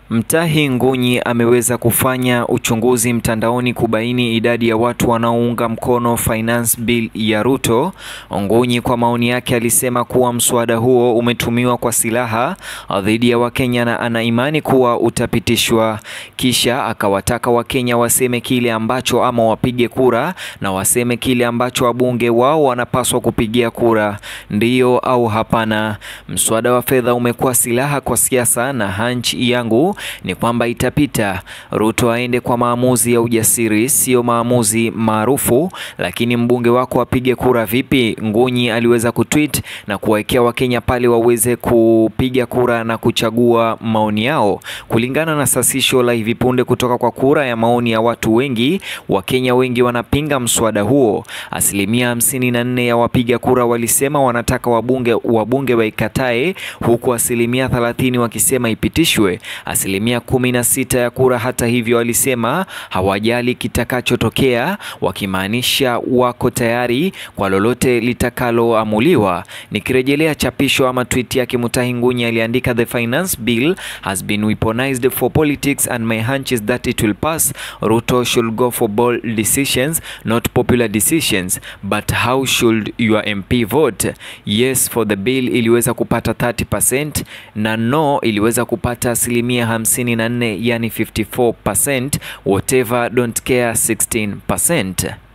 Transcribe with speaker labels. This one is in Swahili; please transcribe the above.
Speaker 1: Mtahi Ngunyi ameweza kufanya uchunguzi mtandaoni kubaini idadi ya watu wanaounga mkono finance bill ya Ruto. Ngunyi kwa maoni yake alisema kuwa mswada huo umetumiwa kwa silaha dhidi ya Wakenya na ana imani kuwa utapitishwa. Kisha akawataka Wakenya waseme kile ambacho ama wapige kura na waseme kile ambacho wabunge wao wanapaswa kupigia kura, ndiyo au hapana. Mswada wa fedha umekuwa silaha kwa siasa na hunch yangu ni kwamba itapita. Ruto aende kwa maamuzi ya ujasiri, sio maamuzi maarufu. Lakini mbunge wako apige kura vipi? Ngunyi aliweza kutweet na kuwawekea Wakenya pale waweze kupiga kura na kuchagua maoni yao kulingana na sasisho la hivi punde kutoka kwa kura ya maoni ya watu wengi. Wakenya wengi wanapinga mswada huo. Asilimia hamsini na nne ya wapiga kura walisema wanataka wabunge wabunge waikatae, huku asilimia thelathini wakisema ipitishwe. Asilimia kumi na sita ya kura hata hivyo walisema hawajali kitakachotokea, wakimaanisha wako tayari kwa lolote litakaloamuliwa. Nikirejelea chapisho ama tweet yake, Mutahi Ngunyi aliandika, the finance bill has been weaponized for politics and my hunch is that it will pass. Ruto should go for bold decisions not popular decisions but how should your MP vote? Yes for the bill iliweza kupata 30% na no iliweza kupata asilimia 54, yani 54%, whatever don't care 16%.